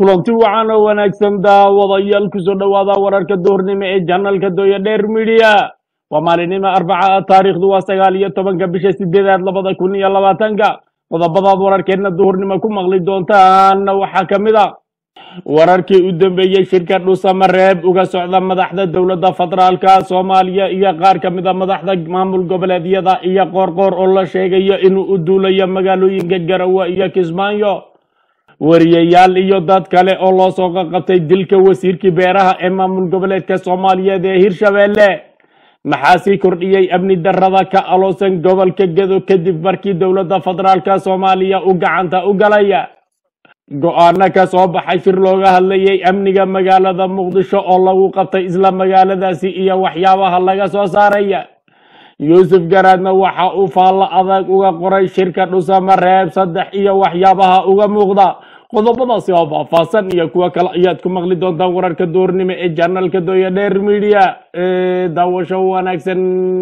kulanti wacan oo wanaagsan daawadayaal kusoo dhowaada wararka duhurnimo ee janalka dooya dheer midiya waa maalinimo arbaca ah taariikhdu waa sagaal iyo tobanka bisha sideedaad labada kun iyo labaatanka qodobadaad wararkeedna duhurnimo ku maqli doontaana waxaa ka mid a wararkii u dambeeyey shirka dhusamareeb uga socda madaxda dowladda federaalka soomaaliya iyo qaar ka mid a madaxda maamul goboleedyada iyo qoorqoor oo la sheegayo inuu u duulayo magaalooyinka garawa iyo kismaayo wariyayaal iyo dad kale oo loo soo qaqabtay dilka wasiirkii beeraha ee maamul goboleedka soomaaliyeed ee hirshabeelle maxaa sii kordhiyey amni darrada ka aloosan gobolka gedo kadib markii dowladda federaalka soomaaliya u gacanta u galaya go-aano ka soo baxay shir looga hadlayay amniga magaalada muqdisho oo lagu qabtay isla magaaladaasi iyo waxyaabaha laga soo saaraya yuusuf garaadna waxa uu faallo adag uga qoray shirka dhusamareeb saddex iyo waxyaabaha uga muuqda qodobadaasi oo faahfaahsan iyo kuwo kale ayaad ku maqli doontaan wararka duurnimo ee janalka dooya dheer media ee daawasho wanaagsan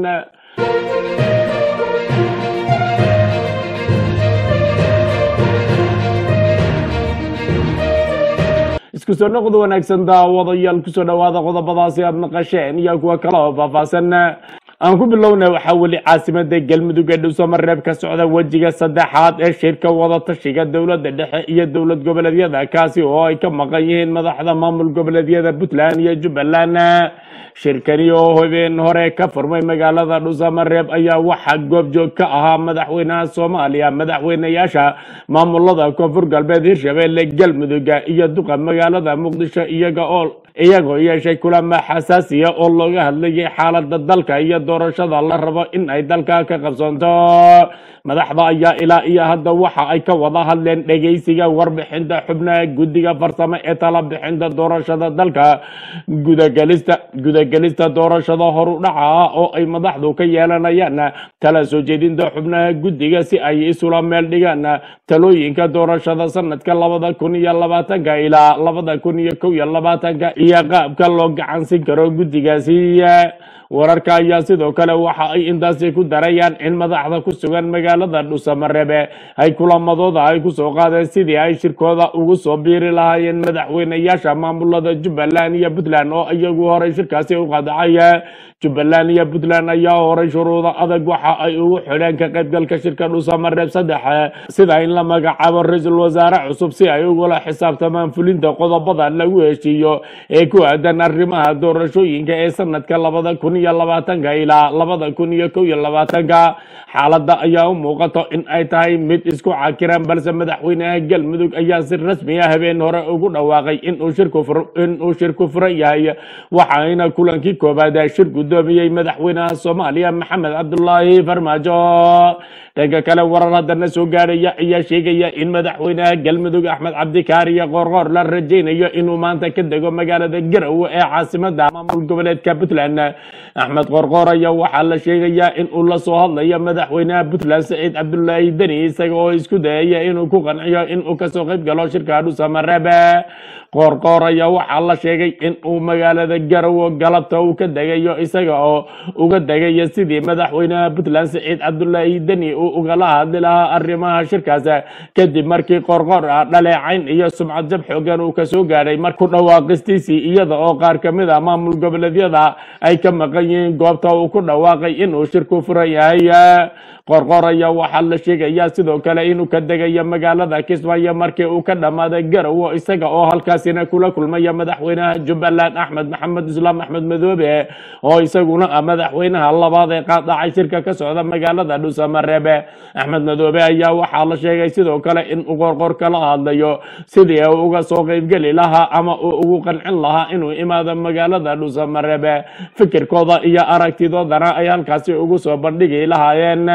isku soo noqod wanaagsan daawadayaal kusoo dhowaada qodobadaasi aad naqasheen iyo kuwo kale oo faahfaahsan aan ku bilowna waxaa weli caasimada galmudug ee dhowsamareeb ka socda wejiga saddexaad ee shirka wadatashiga dowladda dhexe iyo dowlad goboleedyada kaasi oo ay ka maqan yihiin madaxda maamul goboleedyada puntland iyo jubbaland shirkani oo habeen hore ka furmay magaalada dhusamareeb ayaa waxaa goobjoog ka ahaa madaxweynaha soomaaliya madaxweyneyaasha maamulada koonfur galbeed hirshabelle galmudug iyo duqa magaalada muqdisho iyaga oo iyagoo yeeshay kulamo xasaasiya oo looga hadlayay xaalada dalka iyo doorashada la rabo in ay dalka ka qabsoonto madaxda ayaa ilaa iyo hadda waxa ay ka wada hadleen dhegeysiga warbixinta xubnaha guddiga farsamo ee tala bixinta doorashada dalka gudagelista gudagelista doorashada horu dhaca ah oo ay madaxdu ka yeelanayaan tala soo jeedinta xubnaha guddiga si ay isula meel dhigaan talooyinka doorashada sanadka labada kun iyo labaatanka ilaa labada kun iyo kow iyo labaatanka iyo qaabka loo gacansin karo guddigaasi wararka ayaa sidoo kale waxa ay intaasi ku darayaan in madaxda ku sugan magaalada dhusamareebe ay kulamadooda ay kusoo qaadeen sidii ay shirkooda ugu soo biiri lahaayeen madaxweyneyaasha maamulada jubbaland iyo puntland oo iyagu horay shirkaasi u qadacay jubbaland iyo puntland ayaa horay shuruuda adag waxa ay ugu xidheen ka qaybgalka shirka dhusamareeb saddex sida in la magacaabo ra-iisul wasaare cusub si ay ugula xisaabtamaan fulinta qodobada lagu heshiiyo ee ku aadan arrimaha doorashooyinka ee sanadka labada kun iyo labaatanka ilaa labada kun iyo kow iyo labaatanka xaaladda ayaa u muuqato in ay tahay mid isku cakiran balse madaxweynaha galmudug ayaa si rasmi ah habeen hore ugu dhawaaqay inuu shirku inuu shirku furan yahay waxaana kulankii koobaad shir guddoomiyey madaxweynaha soomaaliya maxamed cabdulaahi farmaajo dhanka kale warar haddana soo gaadhaya ayaa sheegaya in madaxweynaha galmudug axmed cabdikaariyo qoorqoor la rajaynayo inuu maanta ka dego magaalada garowe ee caasimada maamul goboleedka puntland axmed qoorqoor ayaa waxaa la sheegayaa in uu la soo hadlayo madaxweynaha puntland saciid cabdulaahi deni isaga oo isku dayaya inuu ku qanciyo inuu kasoo qayb galo shirka dhusamareeb qoorqoor ayaa waxaa la sheegay in uu magaalada garowe galabta uu ka degayo isaga oo uga degayo sidii madaxweynaha puntland saciid cabdulaahi deni uu ugala hadli lahaa arrimaha shirkaas kadib markii qoorqoor ah dhaleecayn iyo sumcad jab xoogan uu kasoo gaadhay mar ku dhawaaqistiisii iyada oo qaar ka mid a maamul goboleedyada ay ka maqan yihiin goobta uu ku dhawaaqay inuu shirku furan yahay qorqor ayaa waxaa la sheegayaa sidoo kale inuu ka degayo magaalada kismaayo markii uu ka dhammaaday garowo isaga oo halkaasina kula kulmaya madaxweynaha jubbaland axmed maxamed islaam axmed madoobe oo isaguna ah madaxweynaha labaad ee qaadacay shirka ka socda magaalada dhusamareebe axmed madoobe ayaa waxaa la sheegay sidoo kale in uu qorqor kala hadlayo sidii uu uga soo qaybgeli lahaa ama uu ugu qancin lahaa inuu imaado magaalada dhusamareebe fikirkooda iyo aragtidoodana ay halkaasi ugu soo bandhigi lahaayeen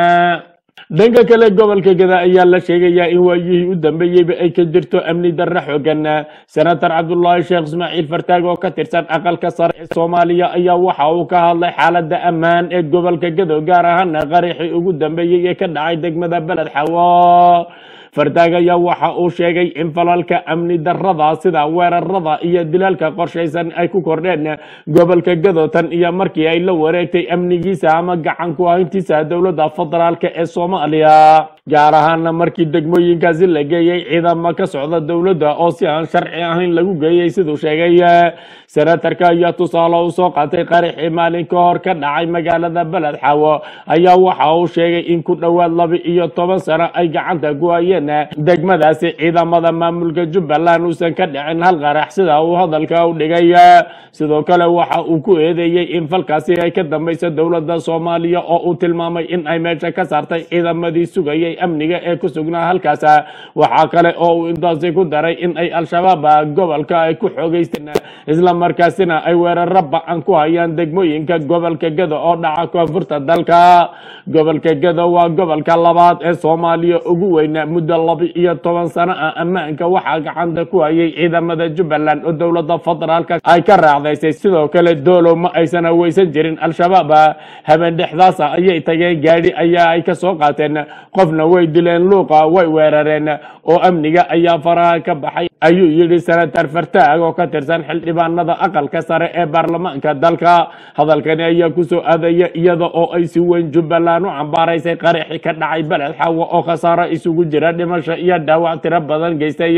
dhanka kale gobolka gada ayaa la sheegayaa in waayihii u dambeeyeyba ay ka jirto amni darre xoogan senator cabdulaahi sheekh ismaaciil fartaag oo ka tirsan aqalka sare ee soomaaliya ayaa waxa uu ka hadlay xaalada ammaan ee gobolka gado gaar ahaana qaraxii ugu dambeeyey ee ka dhacay degmada beled xawo fardaag ayaa waxa uu sheegay in falalka amni darrada sida weerarada iyo dilaalka qorshaysan ay ku kordheen gobolka gadotan iyo markii ay la wareegtay amnigiisa ama gacan ku hayntiisa dowladda federaalk ee soomaaliya soomaaliya gaar ahaana markii degmooyinkaasi la geeyey ciidamo ka socda dowladda oo si aan sharci ahayn lagu geeyey siduu sheegay senatarka ayaa tusaale u soo qaatay qaraxii maalin ka hor ka dhacay magaalada beled xaawo ayaa waxa uu sheegay in ku dhowaad laba iyo toban sano ay gacanta ku hayeen degmadaasi ciidamada maamulka jubbaland uusan ka dhicin hal qarax sida uu hadalka u dhigay sidoo kale waxa uu ku eedeeyey in falkaasi ay ka dambaysa dowladda soomaaliya oo uu tilmaamay in ay meesha ka saartay ciidamadii sugayay amniga ee ku sugnaa halkaas waxaa kale oo uu intaasi ku daray in ay al-shabaab gobolka ay ku xoogeysteen isla markaasina ay weeraro ba-an ku hayaan degmooyinka gobolka gado oo dhaca koonfurta dalka gobolka gado waa gobolka labaad ee soomaaliya ugu weyna muddo laba iyo toban sano ah ammaanka waxaa gacanta ku hayay ciidamada jubbaland oo dowladda federaalka ay ka raacdaysay sidoo kale doolow ma aysan aweysan jirin al-shabaab habeen dhexdaasa ayay tageen gaadhi ayaa ay ka soo qaateen qofna way dileen luuqa way weerareen oo amniga ayaa faraha ka baxay ayuu yidhi senatar fartaag oo ka tirsan xildhibaanada aqalka sare ee baarlamaanka dalka hadalkani ayaa kusoo aadaya iyada oo ay si weyn jubbaland u cambaaraysay qaraxi ka dhacay beled xaawo oo khasaaro isugu jira dhimasho iyo dhaawac tiro badan geystay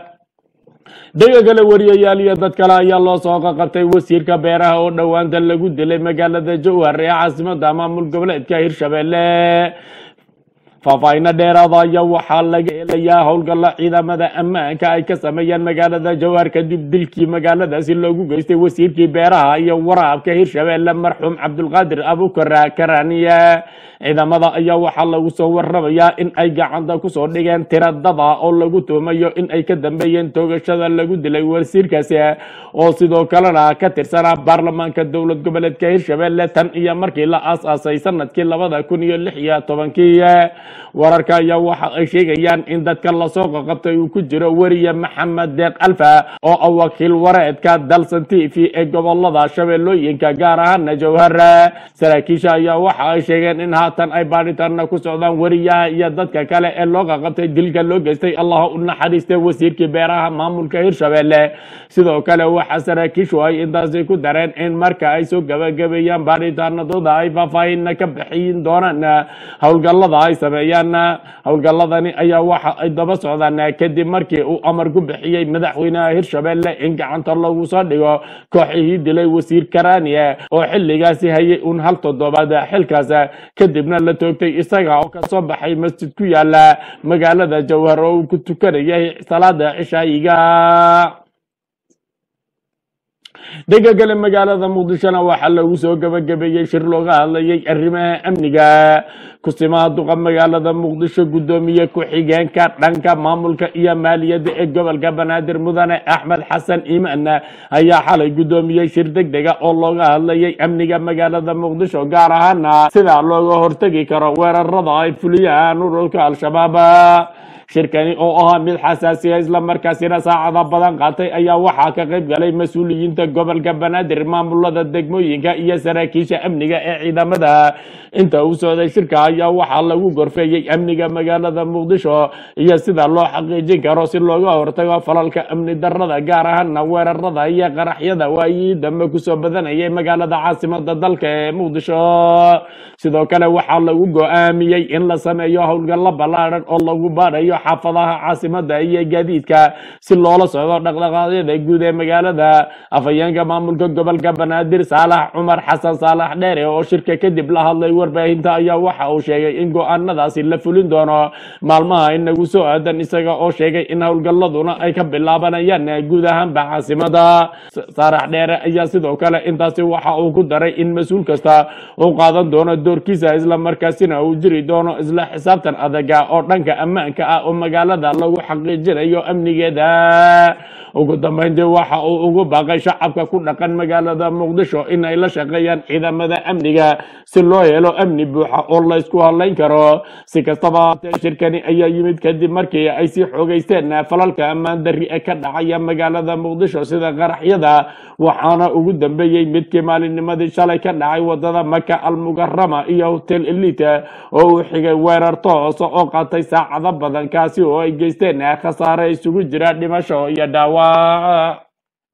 dega kale wariyayaal iyo dad kale ayaa loo soo qaqabtay wasiirka beeraha oo dhowaanta lagu dilay magaalada jowhar ee caasimada maamul goboleedka hirshabelle faahfaahinno dheeraada ayaa waxaa laga helayaa howlgalla ciidamada ammaanka ay ka sameeyeen magaalada jowhar kadib dilkii magaaladaasi loogu geystay wasiirkii beeraha iyo waraabka hirshabelle marxuum cabdulqaadir abukar karaniye ciidamada ayaa waxaa lagu soo waramayaa in ay gacanta kusoo dhigeen tiradada oo lagu tuumayo in ay ka dambeeyeen toogashada lagu dilay wasiirkaasi oo sidoo kalena ka tirsanaa baarlamaanka dowlad goboleedka hirshabelle tan iyo markii la aas-aasay sanadkii labada kun iyo lix iyo tobankii wararka ayaa waxa ay sheegayaan in dadka lasoo qaqabtay uu ku jiro weriye maxamed deeq alfa oo ah wakiil wareedka dalsan t v ee gobolada shabeellooyinka gaar ahaana jowhar saraakiisha ayaa waxa ay sheegeen in haatan ay baadhitaana ku socdaan weriyaha iyo dadka kale ee loo qaqabtay dilka loo geystay allah u naxariistay wasiirkii beeraha maamulka hirshabelle sidoo kale waxa saraakiishu ay intaasi ku dareen in marka ay soo gabagabeeyaan baadhitaanadooda ay faahfaahinna ka bixiin doonaan howlgallada ay sameeyaan howlgalladani ayaa waxa ay daba socdaan kadib markii uu amar ku bixiyey madaxweynaha hirshabelle in gacanta lagu soo dhigo kooxihii dilay wasiir karaniye oo xilligaasi hayay un hal toddobaad xilkaas kadibna la toogtay isaga oo kasoo baxay masjid ku yaala magaalada jowhar oo uu ku tukanayay salaada cishaayiga dhega kale magaalada muqdishona waxaa lagu soo gabagabeeyey shir looga hadlayay arrimaha amniga kusimaha duqa magaalada muqdisho guddoomiye ku-xigeenka dhanka maamulka iyo maaliyadda ee gobolka banaadir mudane axmed xasan iimaan ayaa xalay guddoomiyey shir deg dega oo looga hadlayay amniga magaalada muqdisho gaar ahaana sida looga hortegi karo weerarada ay fuliyaan ururka al-shabaab shirkani oo ahaa mid xasaasiya islamarkaasina saacada badan qaatay ayaa waxaa ka qayb galay mas-uuliyiinta gobolka banaadir maamulada degmooyinka iyo saraakiisha amniga ee ciidamada inta uu socday shirka ayaa waxaa lagu gorfeeyey amniga magaalada muqdisho iyo sida loo xaqiijin karo si looga hortago falalka amni darada gaar ahaana weerarada iyo qaraxyada waayii dambe kusoo badanayay magaalada caasimada dalka ee muqdisho sidoo kale waxaa lagu go-aamiyey in la sameeyo howlgallo ballaaran oo lagu baadhayo xaafadaha caasimada iyo gaadiidka si loola socdo dhaqdhaqaaqyada guud ee magaalada afhayeenka maamulka gobolka banaadir saalax cumar xasan saalax dheere oo shirka kadib la hadlay warbaahinta ayaa waxa uu sheegay in go-aanadaasi la fulin doono maalmaha inagu soo aadan isaga oo sheegay in howlgalladuna ay ka bilaabanayaan guud ahaanba caasimada saalax dheere ayaa sidoo kale intaasi waxa uu ku daray in mas-uul kasta uu qaadan doono doorkiisa islamarkaasina uu jiri doono isla xisaabtan adaga oo dhanka ammaanka ah oo magaalada lagu xaqiijinayo amnigeeda ugu dambeyntii waxa uu ugu baaqay shacabka ku dhaqan magaalada muqdisho in ay la shaqeeyaan ciidamada amniga si loo helo amni buuxa oo laysku hadlayn karo si kastaba haatee shirkani ayaa yimid kadib markii ay sii xoogeysteen falalka ammaan darri ee ka dhacaya magaalada muqdisho sida qaraxyada waxaana ugu dambeeyey midkii maalinnimadii shalay ka dhacay wadada maka almukarama iyo hotel elite oo uu xigay weerar toos oo qaatay saacado badan kaasi oo ay geysteen khasaare isugu jira dhimasho iyo dhaawac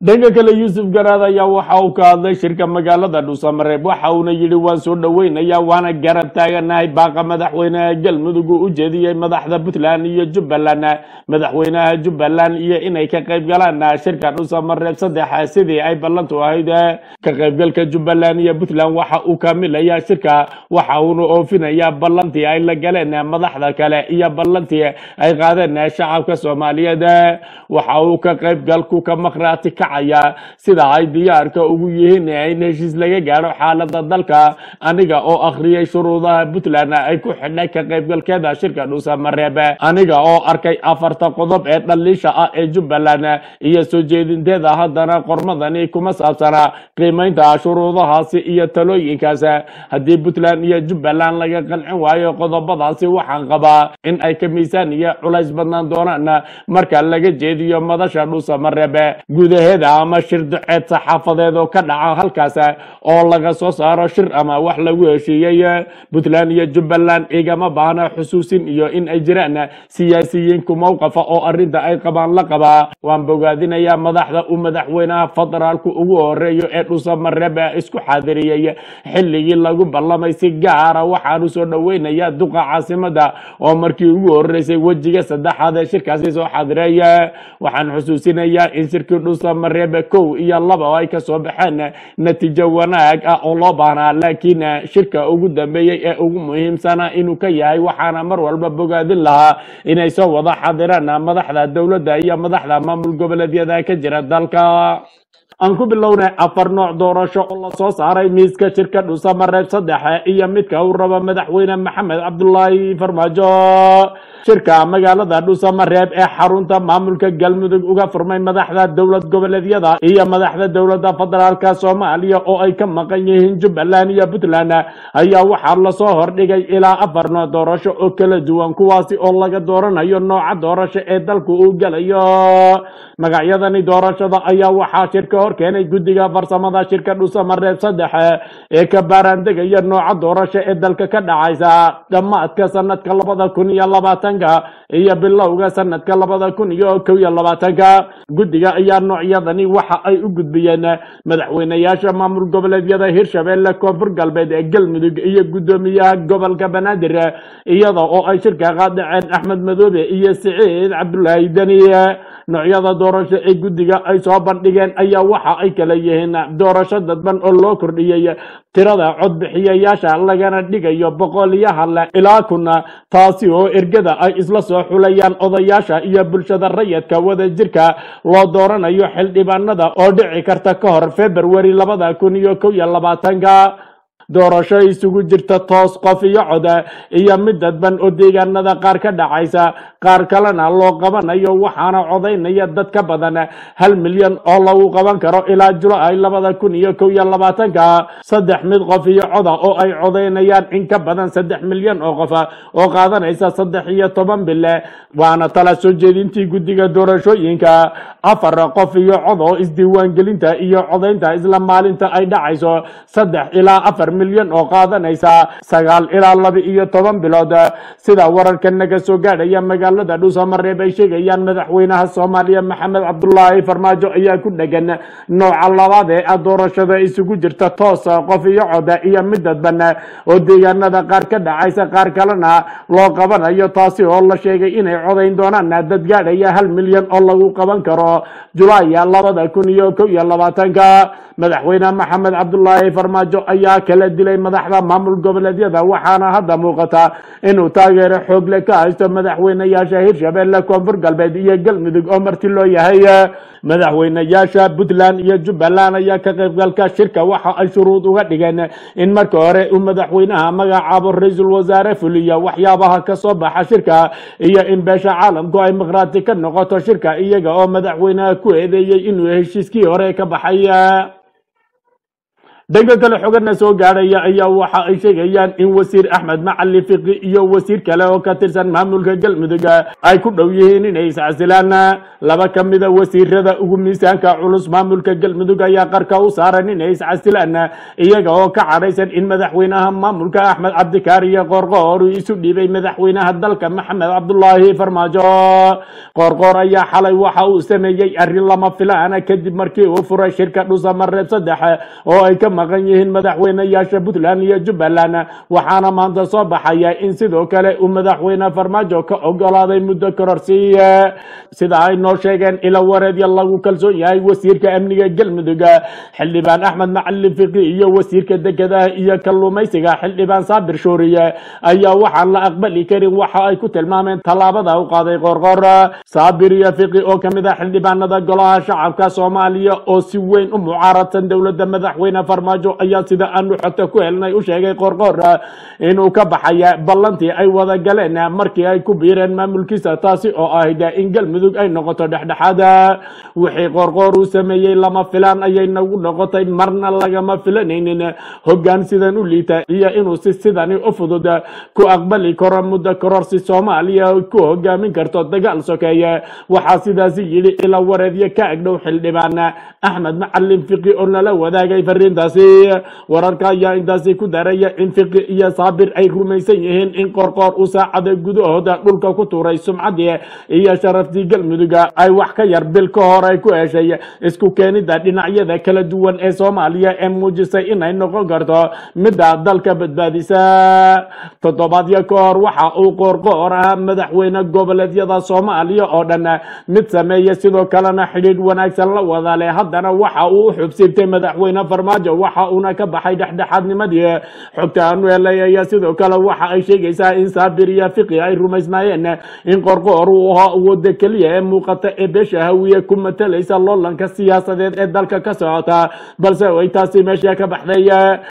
dhanka kale yuusuf garaad ayaa waxa uu ka hadlay shirka magaalada dhuusamareeb waxa uuna yidhi waan soo dhoweynayaa waana garab taaganahay baaqa madaxweynaha galmudug uu u jeediyey madaxda puntland iyo jubbaland madaxweynaha jubbaland iyo inay ka qayb galaan shirka dhuusamareeb saddex sidii ay ballantu ahayd ka qaybgalka jubbaland iyo puntland waxa uu kaamilayaa shirka waxa uuna oofinayaa ballantii ay la galeen madaxda kale iyo ballantii ay qaadeen shacabka soomaaliyeed waxa uu ka qaybgalku ka maqraati kacaya sida ay diyaarka ugu yihiin in heshiis laga gaadho xaalada dalka aniga oo akhriyay shuruudaha puntland ay ku xidhay ka qaybgalkeeda shirka dhuusamareeb aniga oo arkay afarta qodob ee dhaliisha ah ee jubbaland iyo soo jeedinteeda haddana qormadani kuma saabsana qiimaynta shuruudahaasi iyo talooyinkaas haddii puntland iyo jubbaland laga qancin waayo qodobadaasi waxaan qabaa in ay ka miisaan iyo culays badnaan doonaan marka laga jeediyo madasha dhuusamareeb gudaheeda ama shir duceed saxaafadeed oo ka dhaca halkaas oo laga soo saaro shir ama wax lagu heshiiyey puntland iyo jubbaland igama baahna xusuusin iyo in ay jiraan siyaasiyiinku mowqafa oo arrinta ay qabaan la qabaa waan bogaadinayaa madaxda uu madaxweynaha federaalku ugu horeeyo ee dhuusamareeb isku xaadiriyey xilligii lagu ballamay si gaara waxaanu soo dhoweynayaa duqa caasimada oo markii ugu horeysay wejiga saddexaad ee shirkaasi soo xaadireeya waxaan xusuusinayaa in shirkii dhuusamareeb kow iyo laba oo ay kasoo baxeen natiijo wanaag ah oo loo baahnaa laakiin shirka ugu dambeeyey ee ugu muhiimsana inuu ka yahay waxaana mar walba bogaadin lahaa inay soo wada xadiraan madaxda dowladda iyo madaxda maamul goboleedyada ka jira dalka aan ku bilownay afar nooc doorasho oo la soo saaray miiska shirka dhuusamareeb saddex iyo midka uu rabo madaxweyne maxamed cabdulaahi farmaajo shirka magaalada dhuusamareeb ee xarunta maamulka galmudug uga furmay madaxda dowlad goboleedyada iyo madaxda dowladda federaalka soomaaliya oo ay ka maqan yihiin jubbaland iyo puntland ayaa waxaa lasoo hordhigay ilaa afar nooc doorasho oo kala duwan kuwaasi oo laga dooranayo nooca doorasho ee dalku uu gelayo magacyadani doorashada ayaa waxaa shirka hor keenay guddiga farsamada shirka dhuusamareeb saddex ee ka baaraandegaya nooca doorasho ee dalka ka dhacaysa dhammaadka sanadka labada kun iyo labaatanka iyo bilowga sanadka labada kun iyo kow iyo labaatanka guddiga ayaa noocyadani waxa ay u gudbiyeen madaxweyneyaasha maamul goboleedyada hirshabelle koonfur galbeed ee galmudug iyo guddoomiyaha gobolka banaadir iyada oo ay shirka qaadaceen axmed madoobe iyo siciid cabdulaahi deni noocyada doorasho ee guddiga ay soo bandhigeen ayaa waxa ay kala yihiin doorasho dadban oo loo kordhiyey tirada codbixiyayaasha lagana dhigayo boqoliyaha le ilaa kuna taasi oo ergada ay isla soo xulayaan odayaasha iyo bulshada rayidka wada jirka loo dooranayo xildhibaanada oo dhici karta ka hor februari labada kun iyo kow iyo labaatanka doorasho isugu jirta toos qof iyo cod iyo mid dadban oo deegaanada qaar ka dhacaysa qaar kalena loo qabanayo waxaana codaynaya dad ka badan hal milyan oo lagu qaban karo ilaa julaay labada kun iyo kow iyo labaatanka saddex mid qof iyo coda oo ay codaynayaan in ka badan saddex milyan oo qof oo qaadanaysa saddex iyo toban bile waana tala soo jeedintii guddiga doorashooyinka afar qof iyo cod oo isdiiwaangelinta iyo codaynta isla maalinta ay dhacayso saddex ilaa afar milyan oo qaadanaysa sagaal ilaa laba iyo toban bilood sida wararka naga soo gaadhaya magaalada dhuusamareeb ay sheegayaan madaxweynaha soomaaliya maxamed cabdulaahi farmaajo ayaa ku dhegan nooca labaad ee ah doorashada isugu jirta toos qof iyo cod iyo mid dadban oo deegaanada qaar ka dhacaysa qaar kalena loo qabanayo taasi oo la sheegay inay codayn doonaan dad gaadhaya hal milyan oo lagu qaban karo julaay labada kun iyo kow iyo labaatanka madaxweyne maxamed cabdulaahi farmaajo ayaa kala dilay madaxda maamul goboleedyada waxaana hadda muuqata inuu taageero xoogle ka haysto madaxweyneyaasha hirshabelle koonfur galbeed iyo galmudug oo marti loo yahay madaxweyneyaasha puntland iyo jubbaland ayaa ka qaybgalka shirka waxa ay shuruud uga dhigeen in marka hore uu madaxweynaha magacaabo ra-iisul wasaare fuliya waxyaabaha ka soo baxa shirka iyo in beesha caalamku ay miqraati ka noqoto shirka iyaga oo madaxweynaha ku eedeeyey inuu heshiiskii hore ka baxay dhanka kale xogana soo gaadhaya ayaa waxa ay sheegayaan in wasiir axmed macali fiqi iyo wasiir kale oo ka tirsan maamulka galmudug ay ku dhow yihiin inay iscasilaan laba ka mida wasiirada ugu miisaanka culus maamulka galmudug ayaa qarka u saaran inay iscasilaan iyaga oo ka cadhaysan in madaxweynaha maamulka axmed cabdikaariyo qoorqoor uu isu dhiibay madaxweynaha dalka maxamed cabdulaahi farmaajo qoorqoor ayaa xalay waxa uu sameeyey arrin lama filaana kadib markii uu furay shirka dhusamareeb saddex oo ay ka maqan yihiin madaxweyneyaasha puntland iyo jubbaland waxaana maanta soo baxaya in sidoo kale uu madaxweyne farmaajo ka ogolaaday muddo kororsiiye sida ay noo sheegeen ila wareedya lagu kalsoon yahay wasiirka amniga galmudug xildhibaan axmed macalin fiqi iyo wasiirka dekedaha iyo kalluumaysiga xildhibaan saabir shuuriye ayaa waxaan la aqbali karin waxa ay ku tilmaameen tallaabada u qaaday qoorqoor saabir iyo fiqi oo kamid ah xildhibaanada golaha shacabka soomaaliya oo si weyn u mucaaradsan dowladda madaxweyne farmaajo ayaa sida aanu xogta ku helnay u sheegay qoorqoor inuu ka baxaya ballantii ay wada galeen markii ay ku biireen maamulkiisa taasi oo ahayd in galmudug ay noqoto dhexdhexaad wixii qoorqoor uu sameeyey lama filaan ayay nagu noqotay marna lagama filanaynin hoggaan sidan u liita iyo inuu si sidani u fudud ku aqbali karo muddo kororsi soomaaliya ku hogaamin karto dagaal sokeeye waxaa sidaasi yidhi ila wareedyo ka agdhow xildhibaan axmed macalin fiqi oo nala wadaagay fariintaasi wararka ayaa intaasi ku daraya in fiqi iyo saabir ay rumaysan yihiin in qoorqoor uu saacada gudahooda dhulka ku tuuray sumcaddii iyo sharaftii galmuduga ay wax ka yar bil ka hor ay ku heshay isku keenida dhinacyada kala duwan ee soomaaliya ee muujisay inay noqon karto midda dalka badbaadisa toddobaadyo ka hor waxa uu qoorqoor ahaa madaxweyne goboleedyada soomaaliya oo dhan mid sameeya sidoo kalena xidhiidh wanaagsan la wada leh haddana waxa uu u xubsiibtay madaxweyne farmaajo waxa uuna ka baxay dhexdhexaadnimadii xogta aanu helay ayaa sidoo kale waxa ay sheegaysaa in saabir iyo fiqi ay rumaysnaayeen in qorqoor uu ahaa awooda keliya ee muuqata ee beesha hawiye ku matalaysa loolanka siyaasadeed ee dalka ka socota balse ay taasi meesha ka baxday